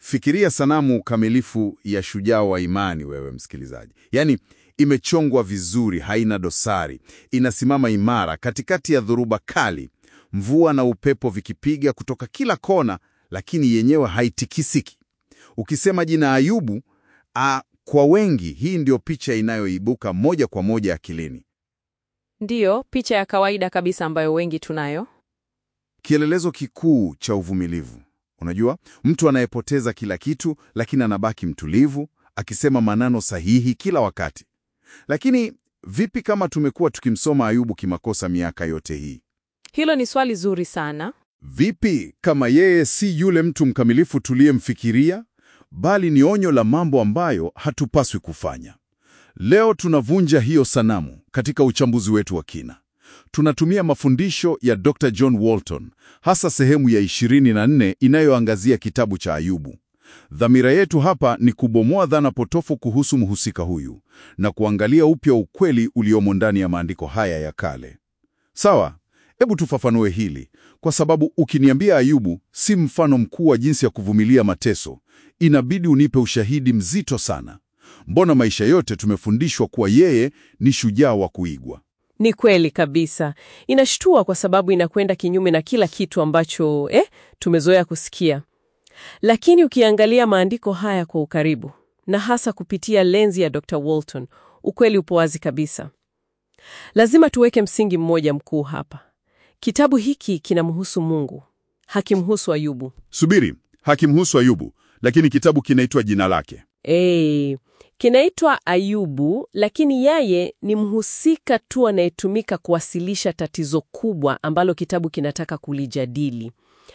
Fikiria sanamu kamilifu ya shujaa wa imani, wewe msikilizaji. Yaani imechongwa vizuri, haina dosari, inasimama imara katikati ya dhoruba kali, mvua na upepo vikipiga kutoka kila kona, lakini yenyewe haitikisiki. Ukisema jina Ayubu, a, kwa wengi hii ndio picha inayoibuka moja kwa moja akilini. Ndiyo, picha ya kawaida kabisa ambayo wengi tunayo. Kielelezo kikuu cha uvumilivu. Unajua, mtu anayepoteza kila kitu lakini anabaki mtulivu, akisema maneno sahihi kila wakati. Lakini vipi kama tumekuwa tukimsoma Ayubu kimakosa miaka yote hii? Hilo ni swali zuri sana. Vipi kama yeye si yule mtu mkamilifu tuliyemfikiria, bali ni onyo la mambo ambayo hatupaswi kufanya? Leo tunavunja hiyo sanamu katika uchambuzi wetu wa kina. Tunatumia mafundisho ya Dr. John Walton, hasa sehemu ya 24 inayoangazia kitabu cha Ayubu. Dhamira yetu hapa ni kubomoa dhana potofu kuhusu mhusika huyu na kuangalia upya ukweli uliomo ndani ya maandiko haya ya kale. Sawa, hebu tufafanue hili, kwa sababu ukiniambia Ayubu si mfano mkuu wa jinsi ya kuvumilia mateso, inabidi unipe ushahidi mzito sana. Mbona maisha yote tumefundishwa kuwa yeye ni shujaa wa kuigwa? Ni kweli kabisa. Inashtua kwa sababu inakwenda kinyume na kila kitu ambacho eh, tumezoea kusikia. Lakini ukiangalia maandiko haya kwa ukaribu na hasa kupitia lenzi ya Dr. Walton, ukweli upo wazi kabisa. Lazima tuweke msingi mmoja mkuu hapa. Kitabu hiki kinamhusu Mungu, hakimhusu Ayubu. Subiri, hakimhusu Ayubu, lakini kitabu kinaitwa jina lake. Eh, kinaitwa Ayubu, lakini yeye ni mhusika tu anayetumika kuwasilisha tatizo kubwa ambalo kitabu kinataka kulijadili.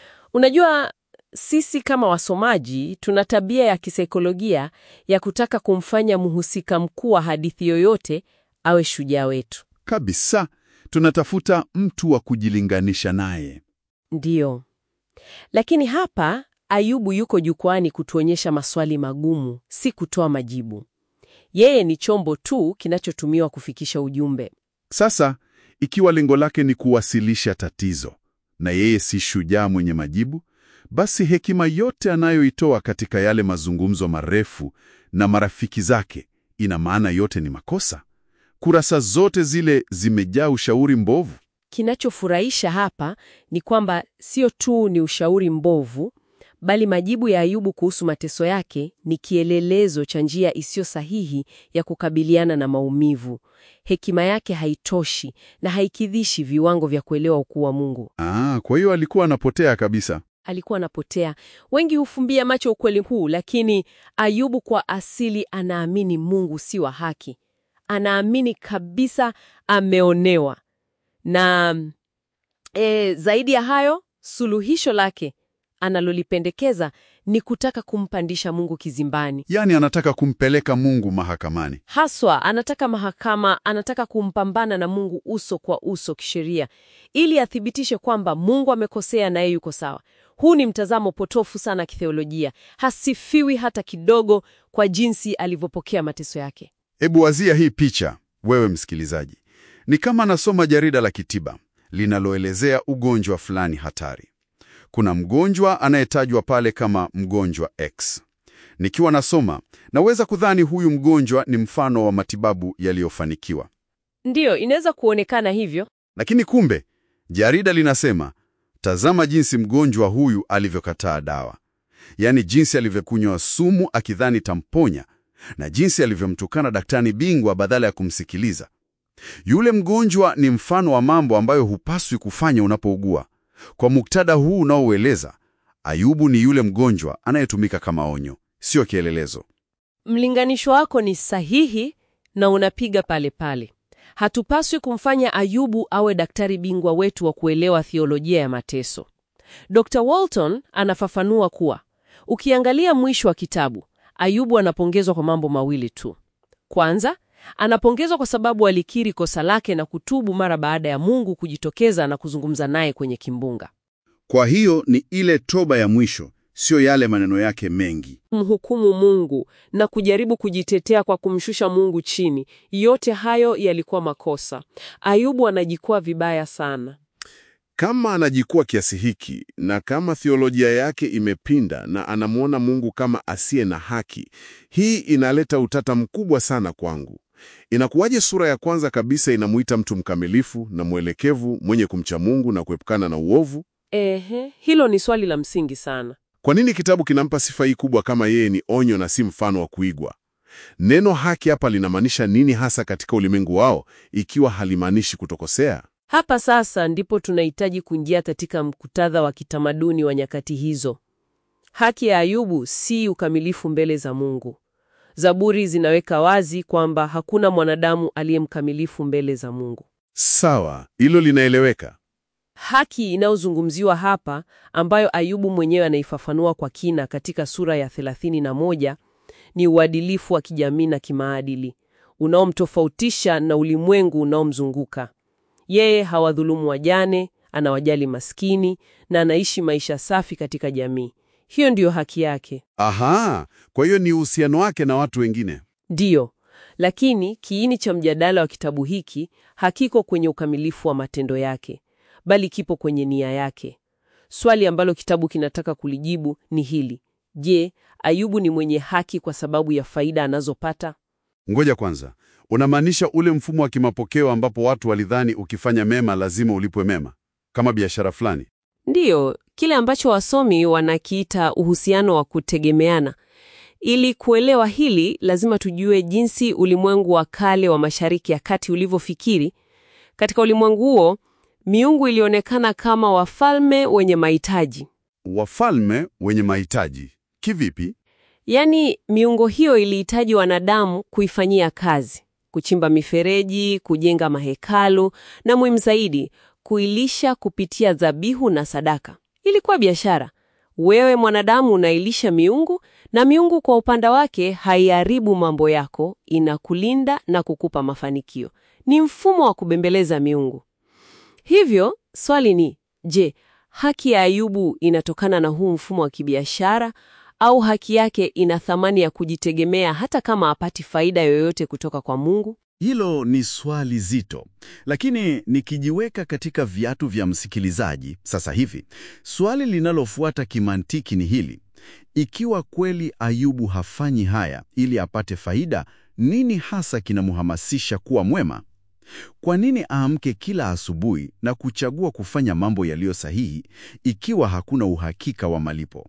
Unajua, sisi kama wasomaji tuna tabia ya kisaikolojia ya kutaka kumfanya mhusika mkuu wa hadithi yoyote awe shujaa wetu. Kabisa, tunatafuta mtu wa kujilinganisha naye. Ndiyo. Lakini hapa Ayubu yuko jukwani kutuonyesha maswali magumu, si kutoa majibu. Yeye ni chombo tu kinachotumiwa kufikisha ujumbe. Sasa, ikiwa lengo lake ni kuwasilisha tatizo na yeye si shujaa mwenye majibu, basi hekima yote anayoitoa katika yale mazungumzo marefu na marafiki zake, ina maana yote ni makosa. Kurasa zote zile zimejaa ushauri mbovu. Kinachofurahisha hapa ni kwamba sio tu ni ushauri mbovu, bali majibu ya Ayubu kuhusu mateso yake ni kielelezo cha njia isiyo sahihi ya kukabiliana na maumivu. Hekima yake haitoshi na haikidhishi viwango vya kuelewa ukuu wa Mungu. Ah, kwa hiyo alikuwa anapotea kabisa. Alikuwa anapotea. Wengi hufumbia macho ukweli huu, lakini Ayubu kwa asili anaamini Mungu si wa haki. Anaamini kabisa ameonewa. Na e, zaidi ya hayo, suluhisho lake analolipendekeza ni kutaka kumpandisha Mungu kizimbani. Yaani anataka kumpeleka Mungu mahakamani. Haswa anataka mahakama, anataka kumpambana na Mungu uso kwa uso kisheria, ili athibitishe kwamba Mungu amekosea na yeye yuko sawa. Huu ni mtazamo potofu sana kitheolojia, hasifiwi hata kidogo kwa jinsi alivyopokea mateso yake. Hebu wazia hii picha, wewe msikilizaji. Ni kama nasoma jarida la kitiba linaloelezea ugonjwa fulani hatari. Kuna mgonjwa anayetajwa pale kama mgonjwa X. Nikiwa nasoma, naweza kudhani huyu mgonjwa ni mfano wa matibabu yaliyofanikiwa. Ndiyo, inaweza kuonekana hivyo. Lakini kumbe, jarida linasema, tazama jinsi mgonjwa huyu alivyokataa dawa. Yaani jinsi alivyokunywa sumu akidhani tamponya na jinsi alivyomtukana daktari bingwa badala ya kumsikiliza. Yule mgonjwa ni mfano wa mambo ambayo hupaswi kufanya unapougua. Kwa muktadha huu unaoueleza, Ayubu ni yule mgonjwa anayetumika kama onyo, sio kielelezo. Mlinganisho wako ni sahihi na unapiga pale pale. Hatupaswi kumfanya Ayubu awe daktari bingwa wetu wa kuelewa thiolojia ya mateso. Dr. Walton anafafanua kuwa ukiangalia mwisho wa kitabu, Ayubu anapongezwa kwa mambo mawili tu. Kwanza, anapongezwa kwa sababu alikiri kosa lake na kutubu mara baada ya Mungu kujitokeza na kuzungumza naye kwenye kimbunga. Kwa hiyo ni ile toba ya mwisho, sio yale maneno yake mengi. Mhukumu Mungu na kujaribu kujitetea kwa kumshusha Mungu chini, yote hayo yalikuwa makosa. Ayubu anajikwaa vibaya sana. Kama anajikua kiasi hiki na kama theolojia yake imepinda na anamwona Mungu kama asiye na haki, hii inaleta utata mkubwa sana kwangu. Inakuwaje sura ya kwanza kabisa inamuita mtu mkamilifu na mwelekevu mwenye kumcha Mungu na kuepukana na uovu? Ehe, hilo ni swali la msingi sana. Kwa nini kitabu kinampa sifa hii kubwa kama yeye ni onyo na si mfano wa kuigwa? Neno haki hapa linamaanisha nini hasa katika ulimwengu wao, ikiwa halimaanishi kutokosea? Hapa sasa ndipo tunahitaji kuingia katika mkutadha wa kitamaduni wa nyakati hizo. Haki ya Ayubu si ukamilifu mbele za Mungu. Zaburi zinaweka wazi kwamba hakuna mwanadamu aliye mkamilifu mbele za Mungu. Sawa, hilo linaeleweka. Haki inayozungumziwa hapa, ambayo Ayubu mwenyewe anaifafanua kwa kina katika sura ya 31, ni uadilifu wa kijamii na kimaadili unaomtofautisha na ulimwengu unaomzunguka. Yeye hawadhulumu wajane, anawajali maskini na anaishi maisha safi katika jamii. Hiyo ndiyo haki yake. Aha, kwa hiyo ni uhusiano wake na watu wengine. Ndiyo, lakini kiini cha mjadala wa kitabu hiki hakiko kwenye ukamilifu wa matendo yake, bali kipo kwenye nia yake. Swali ambalo kitabu kinataka kulijibu ni hili: Je, Ayubu ni mwenye haki kwa sababu ya faida anazopata? Ngoja kwanza, unamaanisha ule mfumo wa kimapokeo ambapo watu walidhani ukifanya mema lazima ulipwe mema, kama biashara fulani? Ndiyo, kile ambacho wasomi wanakiita uhusiano wa kutegemeana. Ili kuelewa hili, lazima tujue jinsi ulimwengu wa kale wa Mashariki ya Kati ulivyofikiri. Katika ulimwengu huo, miungu ilionekana kama wafalme wenye mahitaji. Wafalme wenye mahitaji kivipi? Yaani, miungu hiyo ilihitaji wanadamu kuifanyia kazi, kuchimba mifereji, kujenga mahekalu na muhimu zaidi, kuilisha kupitia dhabihu na sadaka. Ilikuwa biashara. Wewe mwanadamu unailisha miungu na miungu kwa upande wake haiharibu mambo yako, inakulinda na kukupa mafanikio. Ni mfumo wa kubembeleza miungu. Hivyo swali ni je, haki ya Ayubu inatokana na huu mfumo wa kibiashara au haki yake ina thamani ya kujitegemea hata kama hapati faida yoyote kutoka kwa Mungu? Hilo ni swali zito, lakini nikijiweka katika viatu vya msikilizaji sasa hivi, swali linalofuata kimantiki ni hili: ikiwa kweli Ayubu hafanyi haya ili apate faida, nini hasa kinamhamasisha kuwa mwema? Kwa nini aamke kila asubuhi na kuchagua kufanya mambo yaliyo sahihi ikiwa hakuna uhakika wa malipo?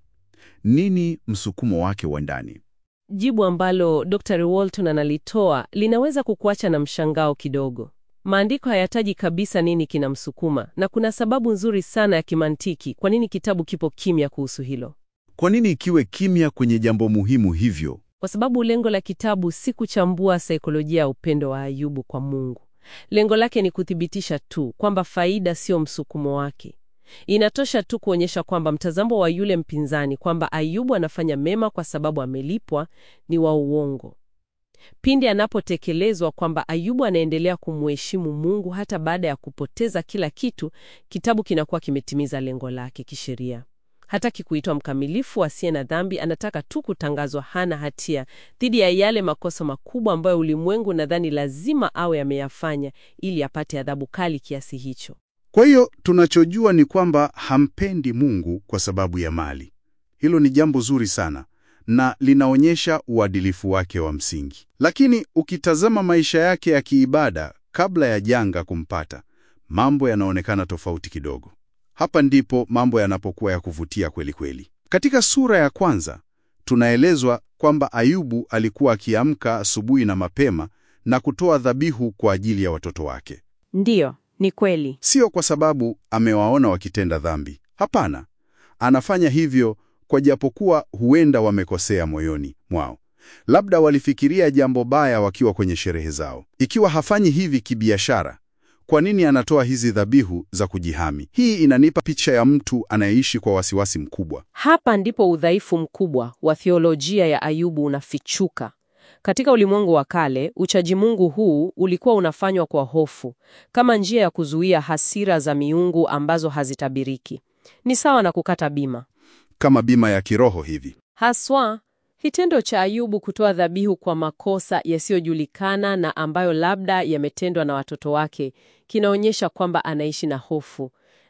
Nini msukumo wake wa ndani? Jibu ambalo Dr. Walton analitoa linaweza kukuacha na mshangao kidogo. Maandiko hayataji kabisa nini kinamsukuma, na kuna sababu nzuri sana ya kimantiki kwa nini kitabu kipo kimya kuhusu hilo. Kwa nini ikiwe kimya kwenye jambo muhimu hivyo? Kwa sababu lengo la kitabu si kuchambua saikolojia ya upendo wa Ayubu kwa Mungu. Lengo lake ni kuthibitisha tu kwamba faida sio msukumo wake. Inatosha tu kuonyesha kwamba mtazamo wa yule mpinzani kwamba Ayubu anafanya mema kwa sababu amelipwa ni wa uongo. Pindi anapotekelezwa kwamba Ayubu anaendelea kumheshimu Mungu hata baada ya kupoteza kila kitu, kitabu kinakuwa kimetimiza lengo lake kisheria. Hataki kuitwa mkamilifu asiye na dhambi, anataka tu kutangazwa hana hatia dhidi ya yale makosa makubwa ambayo ulimwengu nadhani lazima awe ameyafanya ili apate adhabu kali kiasi hicho. Kwa hiyo tunachojua ni kwamba hampendi Mungu kwa sababu ya mali. Hilo ni jambo zuri sana na linaonyesha uadilifu wake wa msingi. Lakini ukitazama maisha yake ya kiibada kabla ya janga kumpata, mambo yanaonekana tofauti kidogo. Hapa ndipo mambo yanapokuwa ya kuvutia kweli kweli. Katika sura ya kwanza tunaelezwa kwamba Ayubu alikuwa akiamka asubuhi na mapema na kutoa dhabihu kwa ajili ya watoto wake. Ndiyo, ni kweli. Sio kwa sababu amewaona wakitenda dhambi. Hapana, anafanya hivyo kwa japokuwa huenda wamekosea moyoni mwao. Labda walifikiria jambo baya wakiwa kwenye sherehe zao. Ikiwa hafanyi hivi kibiashara, kwa nini anatoa hizi dhabihu za kujihami? Hii inanipa picha ya mtu anayeishi kwa wasiwasi mkubwa. Hapa ndipo udhaifu mkubwa wa theolojia ya Ayubu unafichuka. Katika ulimwengu wa kale, uchaji Mungu huu ulikuwa unafanywa kwa hofu, kama njia ya kuzuia hasira za miungu ambazo hazitabiriki. Ni sawa na kukata bima. Kama bima ya kiroho hivi. Haswa, kitendo cha Ayubu kutoa dhabihu kwa makosa yasiyojulikana na ambayo labda yametendwa na watoto wake kinaonyesha kwamba anaishi na hofu,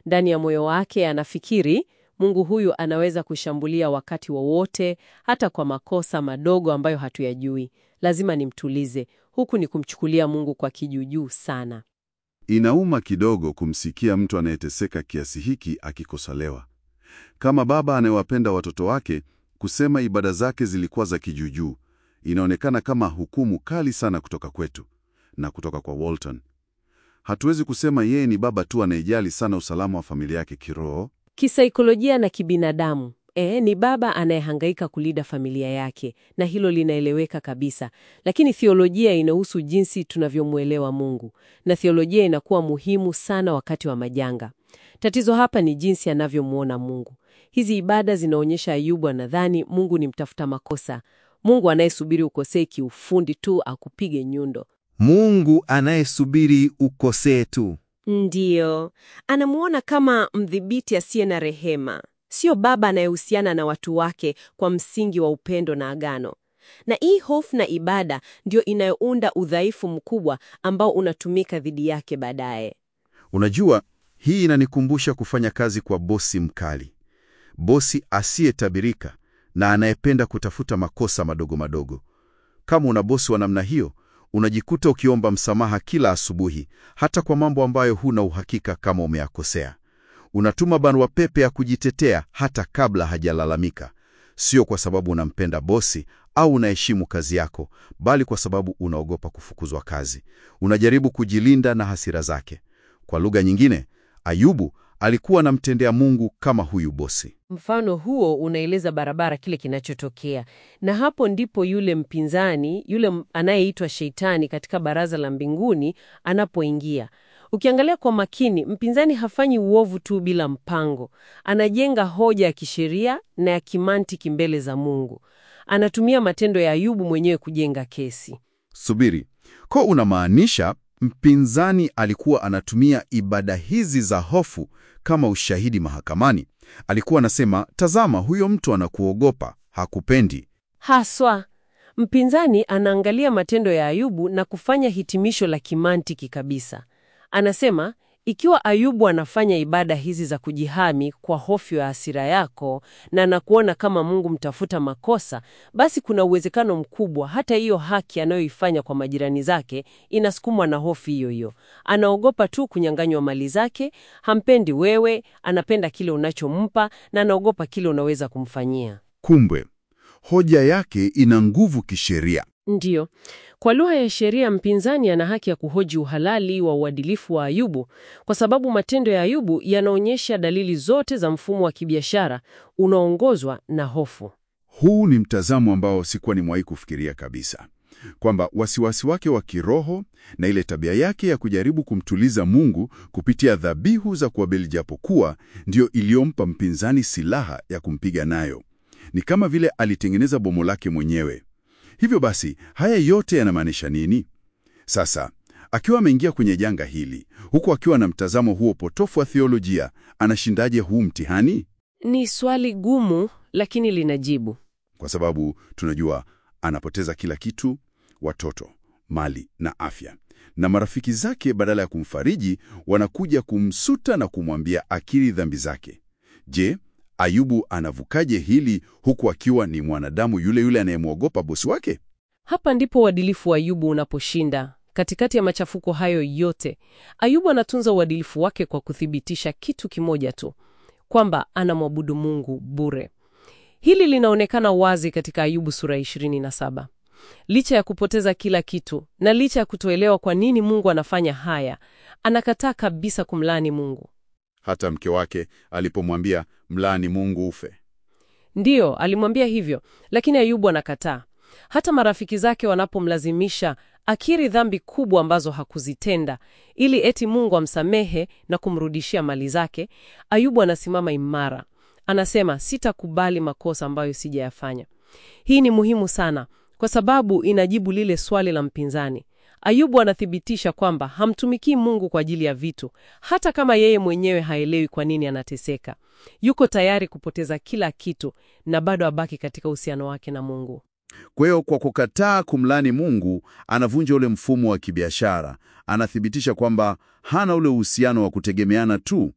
Ndani ya moyo wake anafikiri Mungu huyu anaweza kushambulia wakati wowote, hata kwa makosa madogo ambayo hatuyajui. Lazima nimtulize. Huku ni kumchukulia Mungu kwa kijuujuu sana. Inauma kidogo kumsikia mtu anayeteseka kiasi hiki akikosolewa. Kama baba anayewapenda watoto wake, kusema ibada zake zilikuwa za kijuujuu inaonekana kama hukumu kali sana kutoka kwetu na kutoka kwa Walton. Hatuwezi kusema yeye ni baba tu anayejali sana usalama wa familia yake kiroho. Kisaikolojia na kibinadamu, e, ni baba anayehangaika kulinda familia yake, na hilo linaeleweka kabisa. Lakini theolojia inahusu jinsi tunavyomwelewa Mungu, na theolojia inakuwa muhimu sana wakati wa majanga. Tatizo hapa ni jinsi anavyomwona Mungu. Hizi ibada zinaonyesha Ayubu anadhani Mungu ni mtafuta makosa, Mungu anayesubiri ukosee kiufundi tu akupige nyundo. Mungu anayesubiri ukosee tu. Ndiyo, anamuona kama mdhibiti asiye na rehema, sio baba anayehusiana na watu wake kwa msingi wa upendo na agano. Na hii hofu na ibada ndio inayounda udhaifu mkubwa ambao unatumika dhidi yake baadaye. Unajua, hii inanikumbusha kufanya kazi kwa bosi mkali, bosi asiyetabirika na anayependa kutafuta makosa madogo madogo. Kama una bosi wa namna hiyo, unajikuta ukiomba msamaha kila asubuhi, hata kwa mambo ambayo huna uhakika kama umeyakosea. Unatuma barua pepe ya kujitetea hata kabla hajalalamika, sio kwa sababu unampenda bosi au unaheshimu kazi yako, bali kwa sababu unaogopa kufukuzwa kazi. Unajaribu kujilinda na hasira zake. Kwa lugha nyingine, Ayubu alikuwa anamtendea Mungu kama huyu bosi. Mfano huo unaeleza barabara kile kinachotokea, na hapo ndipo yule mpinzani, yule m- anayeitwa Sheitani katika baraza la mbinguni anapoingia. Ukiangalia kwa makini, mpinzani hafanyi uovu tu bila mpango. Anajenga hoja ya kisheria na ya kimantiki mbele za Mungu. Anatumia matendo ya Ayubu mwenyewe kujenga kesi. Subiri, ko unamaanisha mpinzani alikuwa anatumia ibada hizi za hofu kama ushahidi mahakamani? Alikuwa anasema, tazama, huyo mtu anakuogopa, hakupendi. Haswa, mpinzani anaangalia matendo ya Ayubu na kufanya hitimisho la kimantiki kabisa. Anasema, ikiwa Ayubu anafanya ibada hizi za kujihami kwa hofu ya hasira yako na anakuona kama Mungu mtafuta makosa, basi kuna uwezekano mkubwa hata hiyo haki anayoifanya kwa majirani zake inasukumwa na hofu hiyo hiyo. Anaogopa tu kunyang'anywa mali zake, hampendi wewe, anapenda kile unachompa na anaogopa kile unaweza kumfanyia. Kumbe hoja yake ina nguvu kisheria. Ndiyo. Kwa lugha ya sheria, mpinzani ana haki ya kuhoji uhalali wa uadilifu wa Ayubu kwa sababu matendo ya Ayubu yanaonyesha dalili zote za mfumo wa kibiashara unaoongozwa na hofu. Huu ni mtazamo ambao sikuwa nimewahi kufikiria kabisa, kwamba wasiwasi wake wa kiroho na ile tabia yake ya kujaribu kumtuliza Mungu kupitia dhabihu za kuabili, japokuwa ndiyo iliyompa mpinzani silaha ya kumpiga nayo. Ni kama vile alitengeneza bomo lake mwenyewe. Hivyo basi, haya yote yanamaanisha nini? Sasa, akiwa ameingia kwenye janga hili, huku akiwa na mtazamo huo potofu wa theolojia, anashindaje huu mtihani? Ni swali gumu, lakini linajibu. Kwa sababu tunajua anapoteza kila kitu, watoto, mali na afya, na marafiki zake badala ya kumfariji wanakuja kumsuta na kumwambia akiri dhambi zake. Je, Ayubu anavukaje hili huku akiwa ni mwanadamu yule yule anayemwogopa bosi wake? Hapa ndipo uadilifu wa Ayubu unaposhinda. Katikati ya machafuko hayo yote, Ayubu anatunza uadilifu wake kwa kuthibitisha kitu kimoja tu, kwamba anamwabudu Mungu bure. Hili linaonekana wazi katika Ayubu sura 27. Licha ya kupoteza kila kitu na licha ya kutoelewa kwa nini Mungu anafanya haya, anakataa kabisa kumlaani Mungu. Hata mke wake alipomwambia mlaani Mungu ufe. Ndiyo, alimwambia hivyo, lakini Ayubu anakataa. Hata marafiki zake wanapomlazimisha akiri dhambi kubwa ambazo hakuzitenda ili eti Mungu amsamehe na kumrudishia mali zake, Ayubu anasimama imara. Anasema, sitakubali makosa ambayo sijayafanya. Hii ni muhimu sana kwa sababu inajibu lile swali la mpinzani. Ayubu anathibitisha kwamba hamtumikii Mungu kwa ajili ya vitu, hata kama yeye mwenyewe haelewi kwa nini anateseka. Yuko tayari kupoteza kila kitu na bado abaki katika uhusiano wake na Mungu. Kwa hiyo kwa kukataa kumlani Mungu, anavunja ule mfumo wa kibiashara. Anathibitisha kwamba hana ule uhusiano wa kutegemeana tu,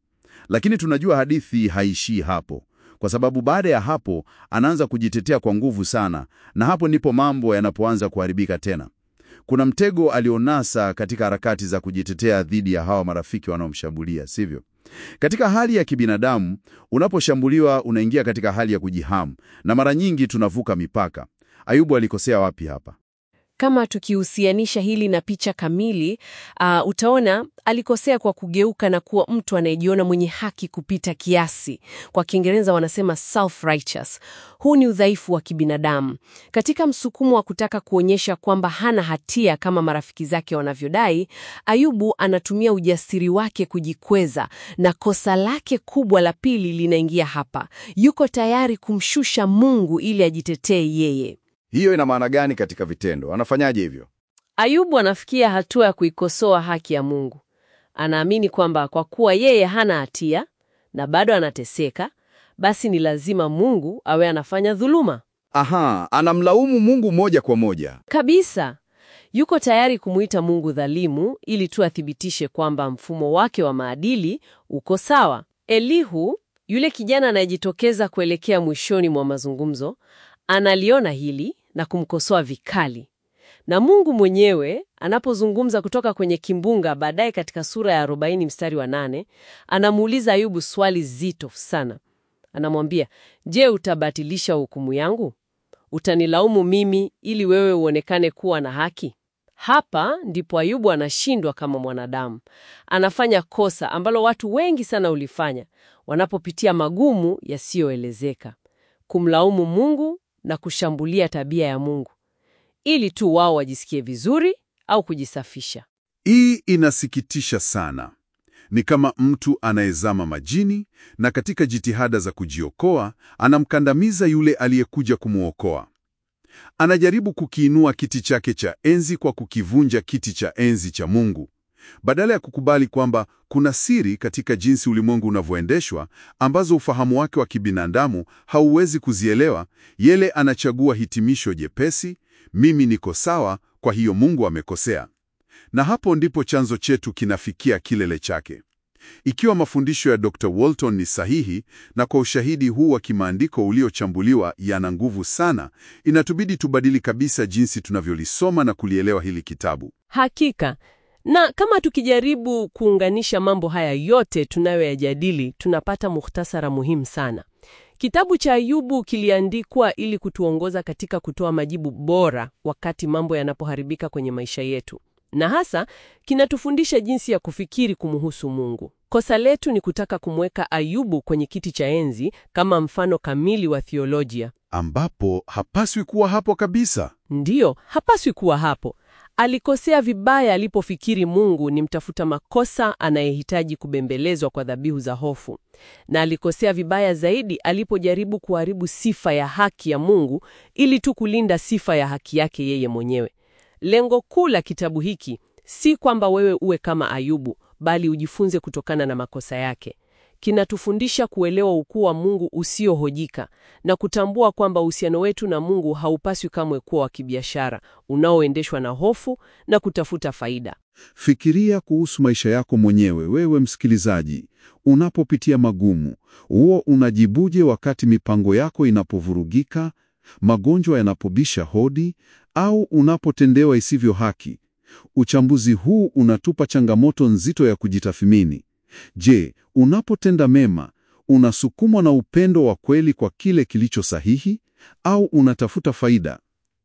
Lakini tunajua hadithi haishii hapo, kwa sababu baada ya hapo anaanza kujitetea kwa nguvu sana, na hapo ndipo mambo yanapoanza kuharibika tena. Kuna mtego alionasa katika harakati za kujitetea dhidi ya hawa marafiki wanaomshambulia, sivyo? Katika hali ya kibinadamu, unaposhambuliwa unaingia katika hali ya kujihamu, na mara nyingi tunavuka mipaka. Ayubu alikosea wapi hapa? Kama tukihusianisha hili na picha kamili, uh, utaona alikosea kwa kugeuka na kuwa mtu anayejiona mwenye haki kupita kiasi. Kwa Kiingereza wanasema self-righteous. Huu ni udhaifu wa kibinadamu. Katika msukumo wa kutaka kuonyesha kwamba hana hatia kama marafiki zake wanavyodai, Ayubu anatumia ujasiri wake kujikweza, na kosa lake kubwa la pili linaingia hapa. Yuko tayari kumshusha Mungu ili ajitetee yeye. Hiyo ina maana gani katika vitendo? Anafanyaje hivyo? Ayubu anafikia hatua ya kuikosoa haki ya Mungu. Anaamini kwamba kwa kuwa yeye hana hatia na bado anateseka, basi ni lazima Mungu awe anafanya dhuluma. Aha, anamlaumu Mungu moja kwa moja. Kabisa. Yuko tayari kumuita Mungu dhalimu ili tu athibitishe kwamba mfumo wake wa maadili uko sawa. Elihu, yule kijana anayejitokeza kuelekea mwishoni mwa mazungumzo, analiona hili na kumkosoa vikali. Na Mungu mwenyewe anapozungumza kutoka kwenye kimbunga baadaye katika sura ya 40 mstari wa 8, anamuuliza Ayubu swali zito sana. Anamwambia, "Je, utabatilisha hukumu yangu? Utanilaumu mimi ili wewe uonekane kuwa na haki?" Hapa ndipo Ayubu anashindwa kama mwanadamu. Anafanya kosa ambalo watu wengi sana ulifanya wanapopitia magumu yasiyoelezeka. Kumlaumu Mungu na kushambulia tabia ya Mungu ili tu wao wajisikie vizuri au kujisafisha. Hii inasikitisha sana. Ni kama mtu anayezama majini na katika jitihada za kujiokoa anamkandamiza yule aliyekuja kumwokoa. Anajaribu kukiinua kiti chake cha enzi kwa kukivunja kiti cha enzi cha Mungu. Badala ya kukubali kwamba kuna siri katika jinsi ulimwengu unavyoendeshwa ambazo ufahamu wake wa kibinadamu hauwezi kuzielewa, yele anachagua hitimisho jepesi, mimi niko sawa, kwa hiyo Mungu amekosea. Na hapo ndipo chanzo chetu kinafikia kilele chake. Ikiwa mafundisho ya Dr. Walton ni sahihi na kwa ushahidi huu wa kimaandiko uliochambuliwa yana nguvu sana, inatubidi tubadili kabisa jinsi tunavyolisoma na kulielewa hili kitabu. Hakika. Na kama tukijaribu kuunganisha mambo haya yote tunayoyajadili, tunapata muhtasara muhimu sana. Kitabu cha Ayubu kiliandikwa ili kutuongoza katika kutoa majibu bora wakati mambo yanapoharibika kwenye maisha yetu, na hasa kinatufundisha jinsi ya kufikiri kumhusu Mungu. Kosa letu ni kutaka kumweka Ayubu kwenye kiti cha enzi kama mfano kamili wa theolojia. Ambapo hapaswi kuwa hapo kabisa. Ndiyo, hapaswi kuwa hapo. Alikosea vibaya alipofikiri Mungu ni mtafuta makosa anayehitaji kubembelezwa kwa dhabihu za hofu, na alikosea vibaya zaidi alipojaribu kuharibu sifa ya haki ya Mungu ili tu kulinda sifa ya haki yake yeye mwenyewe. Lengo kuu la kitabu hiki si kwamba wewe uwe kama Ayubu, bali ujifunze kutokana na makosa yake. Kinatufundisha kuelewa ukuu wa Mungu usiohojika na kutambua kwamba uhusiano wetu na Mungu haupaswi kamwe kuwa wa kibiashara unaoendeshwa na hofu na kutafuta faida. Fikiria kuhusu maisha yako mwenyewe, wewe msikilizaji. Unapopitia magumu, huo unajibuje wakati mipango yako inapovurugika, magonjwa yanapobisha hodi, au unapotendewa isivyo haki? Uchambuzi huu unatupa changamoto nzito ya kujitathmini. Je, unapotenda mema, unasukumwa na upendo wa kweli kwa kile kilicho sahihi au unatafuta faida?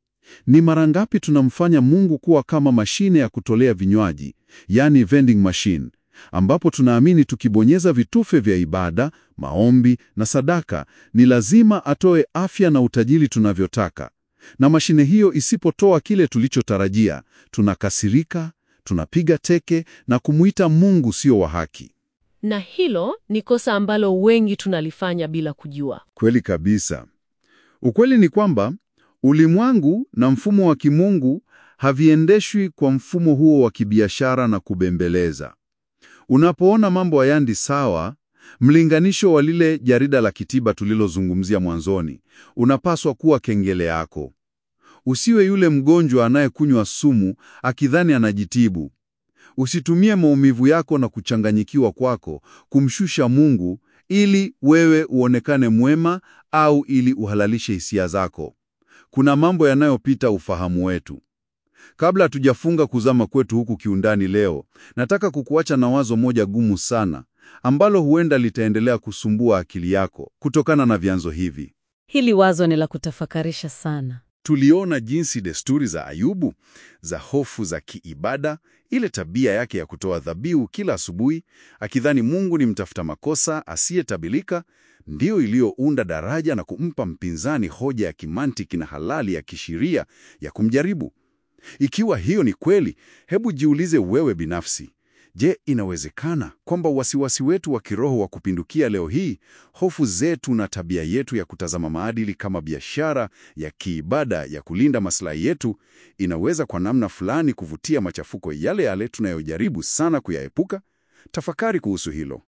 Ni mara ngapi tunamfanya Mungu kuwa kama mashine ya kutolea vinywaji, yani vending machine, ambapo tunaamini tukibonyeza vitufe vya ibada, maombi na sadaka, ni lazima atoe afya na utajiri tunavyotaka. Na mashine hiyo isipotoa kile tulichotarajia, tunakasirika, tunapiga teke na kumuita Mungu sio wa haki. Na hilo ni kosa ambalo wengi tunalifanya bila kujua. Kweli kabisa. Ukweli ni kwamba ulimwengu na mfumo wa kimungu haviendeshwi kwa mfumo huo wa kibiashara na kubembeleza. Unapoona mambo hayaendi sawa, mlinganisho wa lile jarida la kitiba tulilozungumzia mwanzoni unapaswa kuwa kengele yako. Usiwe yule mgonjwa anayekunywa sumu akidhani anajitibu. Usitumie maumivu yako na kuchanganyikiwa kwako kumshusha Mungu ili wewe uonekane mwema au ili uhalalishe hisia zako. Kuna mambo yanayopita ufahamu wetu. Kabla hatujafunga kuzama kwetu huku kiundani leo, nataka kukuacha na wazo moja gumu sana ambalo huenda litaendelea kusumbua akili yako kutokana na vyanzo hivi. Hili wazo ni la kutafakarisha sana. Tuliona jinsi desturi za Ayubu za hofu za kiibada, ile tabia yake ya kutoa dhabihu kila asubuhi, akidhani Mungu ni mtafuta makosa asiyetabilika, ndiyo iliyounda daraja na kumpa mpinzani hoja ya kimantiki na halali ya kisheria ya kumjaribu. Ikiwa hiyo ni kweli, hebu jiulize wewe binafsi. Je, inawezekana kwamba wasiwasi wetu wa kiroho wa kupindukia leo hii, hofu zetu na tabia yetu ya kutazama maadili kama biashara ya kiibada ya kulinda maslahi yetu, inaweza kwa namna fulani kuvutia machafuko yale yale tunayojaribu sana kuyaepuka? Tafakari kuhusu hilo.